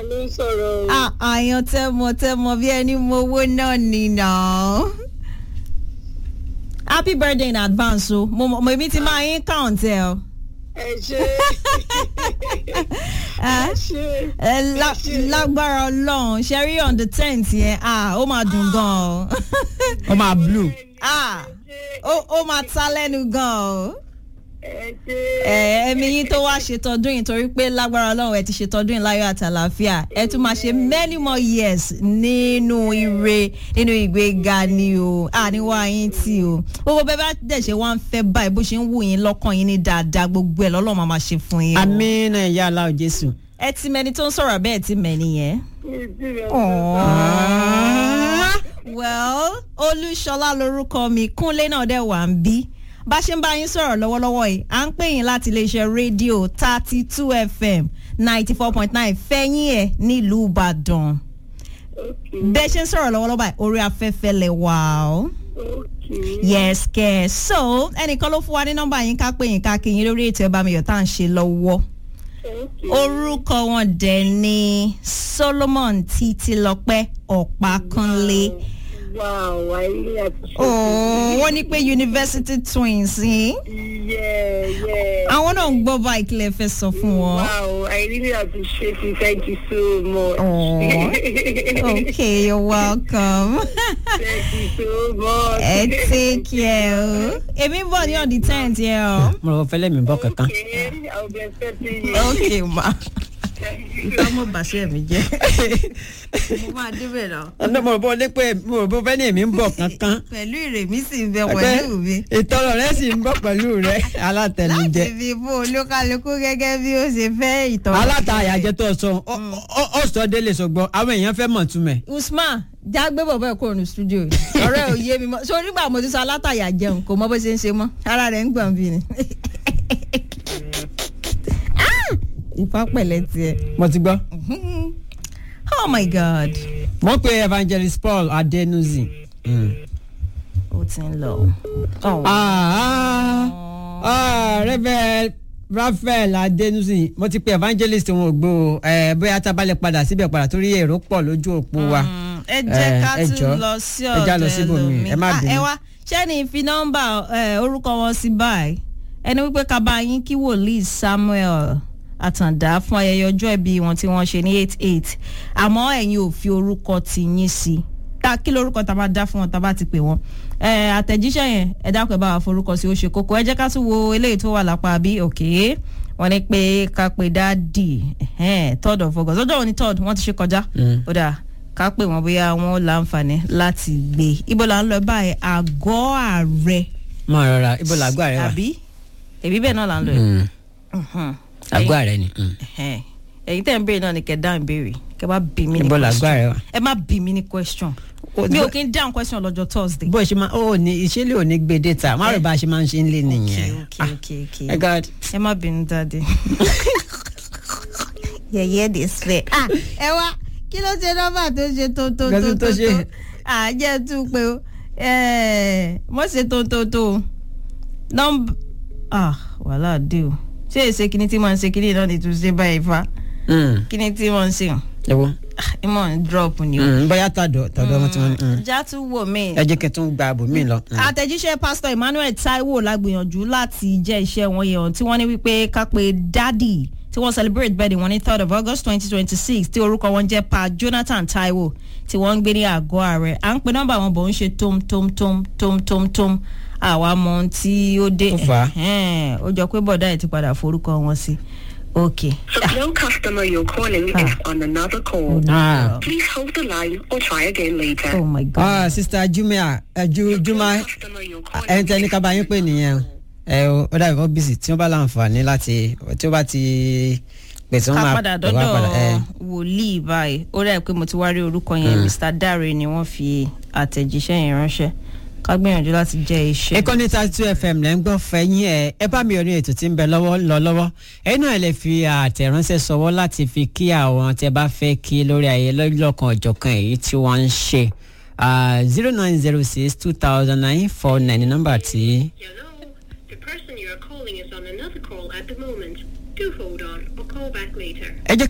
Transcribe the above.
ló ń sọ̀rọ̀ o. Ah, àyàn tẹmọ tẹmọ bí ẹni mo owó náà nìyà. happy birthday in advance o mo mo èmi ti máa yín count ẹ o. ẹ ṣe Ah, ẹ ṣe. ẹ lá- lágbára ọlọ́run ṣẹ́rí on the tenth yẹn ah, ó máa dùn gan o. ó máa blue. Ah, ó ó máa ta lẹ́nu gan o. ẹ ṣe. ẹ ẹ̀mí yín tó wá ṣètọ́dún yìí torí pé lágbára ọlọ́run ẹ ti ṣètọ́dún yìí láyọ̀ àti àlàáfíà ẹ tún máa ṣe many more years nínú ire nínú ìgbéga ni o àníwá yín tí o gbogbo bẹ́ẹ̀ bá dẹ̀ ṣe wá ń fẹ́ báyìí bó ṣe ń wù yín lọ́kàn yín ní dáadáa gbogbo ẹ̀ lọ́lọ́run máa máa ṣe fún yín o. amínà ìyá aláwọ̀ jésù. ẹ ti mẹni tó ń sọ̀rọ̀ bẹ́ẹ̀ ti mẹ́ni yẹn. mi ti rẹ̀ Aww. well olúṣọlá lorúkọ mi kúnlé náà dẹ̀ wà ń bí bá ṣe ń bá yín sọ̀rọ̀ lọ́wọ́lọ́wọ́ yìí à ń pè yín láti iléeṣẹ́ rédíò thirty two fm ninety four point nine fẹ́yìn ẹ̀ nílùú ìbàdàn bẹ́ẹ̀ ṣe ń sọ̀rọ̀ lọ́wọ́lọ́wọ́ báyìí orí afẹ́fẹ́ lẹ̀ wà ó yes kẹ́ so ẹnìkan ló fún wa ní nọ́mbà yín ká pè yín ká kí yín lórí ètò ẹ̀bá mi yọ̀ tá à ń ṣe lọ́wọ́ orúkọ wọn dẹ̀ ni solomon títílọpẹ́ ọ̀pákúnlé. wow ayé àti ṣe. Oh, wọ́n ní pé university twins yìí. yeah yeah. àwọn náà ń gbọ́ báyìí kí lè fẹ́ sọ fún wọn. wow i really appreciate you thank you so much. Aw. okay you're welcome. thank you so much. ẹ take care o. èmi ń bọ̀ ní on the tenth yẹn o. mo rò fẹ́lẹ́ mi bọ̀ kankan. okay i'll be expecting you. okay ma. Thank you. ọmọ bàṣẹ mi jẹ. mo máa débẹ̀ náà. ọ̀nà mo rò bọ́ lé pé mo rò bọ́ fẹ́ ní èmi ń bọ̀ kankan. pẹ̀lú ìrèmí sì ń bẹ pẹ̀lú mi. ìtọ́rọ̀ rẹ sì ń bọ̀ pẹ̀lú rẹ alátẹnujẹ. láti fi bó olúkálukú gẹ́gẹ́ bí ó ṣe fẹ́ ìtọ́jú. aláta àyàjẹ tó sọ ọ- ọ ọ sọ délé sọgbọn àwọn èèyàn fẹ́ mọ̀ túmẹ̀. usman jágbé bọ̀bọ̀ ẹ̀ kúrò ní studio yìí ọ̀rẹ́ ò yé mi mọ́ so nígbà mo ti sọ alátàyà jẹun kò mọ bó ṣe ń ṣe mọ́ ara rẹ̀ ń gbọ̀n bí ni. Ah! ìfá pẹ̀lẹ́ tiẹ̀ mo ti gbọ́. oh my god wọ́n pe evangelist paul adenuzi. ó ti ń lọ. Oh. rẹ́bẹ̀ raphael adenuzi mo ti pe evangelist wọn ò gbó o Eh, bóyá tá a bá lè padà síbẹ̀ padà torí èrò pọ̀ lójú òpó wa. Mm, ẹ jẹ́ Eh, ká ẹ tún jọ̀ọ́, lọ sí ẹ já lọ ọ̀dọ̀ síbòmíì, ẹlòmíì ẹ má Ah, bínú. ẹ wá ṣẹ́ni fi nọ́mbà eh, orúkọ wọn sí báyìí ẹni wípé ká bá yín kí wòlíì samuel àtàndá fún ayẹyẹ ọjọ́ ìbí wọn tí wọ́n ṣe ní eight eight àmọ́ ẹ̀yin ò fi orúkọ ti yín sí ta kí lorúkọ tá a bá dá fún wọn tá a bá ti pè wọn Eh, àtẹ̀jíṣẹ́ yẹn ẹ dákun ẹ bá wa forúkọ sí ó ṣe kókó ẹ jẹ́ ká tún wo eléyìí tó wà lápá bí òkè wọ́n ní pé ká pe dáàdì ẹ̀hẹ́n, third of august ọjọ́ òní third wọ́n ti ṣe kọjá Mm. ó dáa ká pè wọ́n bóyá wọ́n láǹfààní láti gbé ibo là ń lọ báyìí àgọ́ ààrẹ mo rọra ibo làgọ́ rẹ wà. àbí èbí bẹ́ẹ̀ náà là ń lọ yìí. Mm. Mhm. àgọ́ rẹ ni. mm. Ẹ̀hẹ́n. ẹ̀yin tẹ̀ ń béèrè náà ni kẹ̀ dáhùn béèrè kẹ̀ bá bí mi ní ibo làgọ́ question rẹ wà. ẹ má bí mi ní question O- mi ò kí ń dáhùn question lọ́jọ́ thursday. bó ṣe máa ó ní ìṣẹ̀lẹ̀ ò ní gbé data má rò bá a ṣe máa ń ṣe ń lé nìyẹn. okay okay okay ẹ god. ẹ má bínú dáadé. yẹ̀yẹ́ dè sẹ́. ẹ wá kí ló ṣe nọ́mbà tó ṣe tó tó Nǹkan tó tó tó ṣe. tó àjẹ́ tún pé o mọ̀ ṣe tó tó tó o nọ́mbà ah wàhálà dé o ṣé èsè kíní tí mo ń ṣe kíní náà ni tún ṣe báyìí fa Mm. kíní tí mo ń ṣe ẹ wo. ah, ẹ mọ̀ ń drop ni o. Mm, bóyá tọ̀dọ̀ tọ̀dọ̀ wọn tí wọ́n. mm. já tún wò mí ẹ jẹ́ kí n tún gba àbò mi lọ. Mm. àtẹ̀jíṣẹ́ pásítọ̀ emmanuel taiwo la gbìyànjú láti jẹ́ iṣẹ́ wọn yẹn tí wọ́n ní wípé ká pé dádì tí wọ́n celebrate birthday wọn ní third of august twenty twenty six tí orúkọ wọn jẹ́ pa jonathan taiwo tí wọ́n ń gbé ní àgọ́ ààrẹ à ń pe nọ́mbà wọn bọ̀ ń ṣe tom tom tom tom tom tom àwa mọ ohun tí ó dé Ó fà á. Ẹ̀hẹ́n, ó jọ pé bọ̀dá ẹ̀ ti padà forúkọ wọn sí ok. The no customer you're calling is on another call. Ah. Please hold the line or try again later. oh my god. ah sista jumia ẹ ju juma The customer you're calling ẹ ń tẹ ní ká bá yín pè nìyẹn o. ẹ o ó dàbí kó bísí tí wọ́n bá láǹfààní láti tí ó bá ti pèsè wọn ká máa padà pè wá padà, ẹ. dọ́dọ̀ wòlíì báyìí ó rẹ̀ pé mo ti wá rí orúkọ yẹn mr dare ni wọ́n fi àtẹ̀jíṣẹ́ yẹn ránṣẹ́ ká gbìyànjú láti jẹ́ iṣẹ́. ìkànnì thirty two fm lẹ́ ń gbọ́ fẹ́yìn ẹ̀ ẹ bá mi orin ètò tí ń bẹ lọ́wọ́ lọ lọ́wọ́ ẹ̀yin náà lè fi àtẹ̀ránṣẹ́ sọwọ́ láti fi kí àwọn tẹ bá fẹ́ kí lórí ayé lọ́lọ́kan ọ̀jọ̀kan èyí tí wọ́n ń ṣe zero nine zero six two thousand nine four nine nọ́mbà tí. Hello. The person you are calling is on another call at the moment. Do hold on or call back later. ẹ jẹ́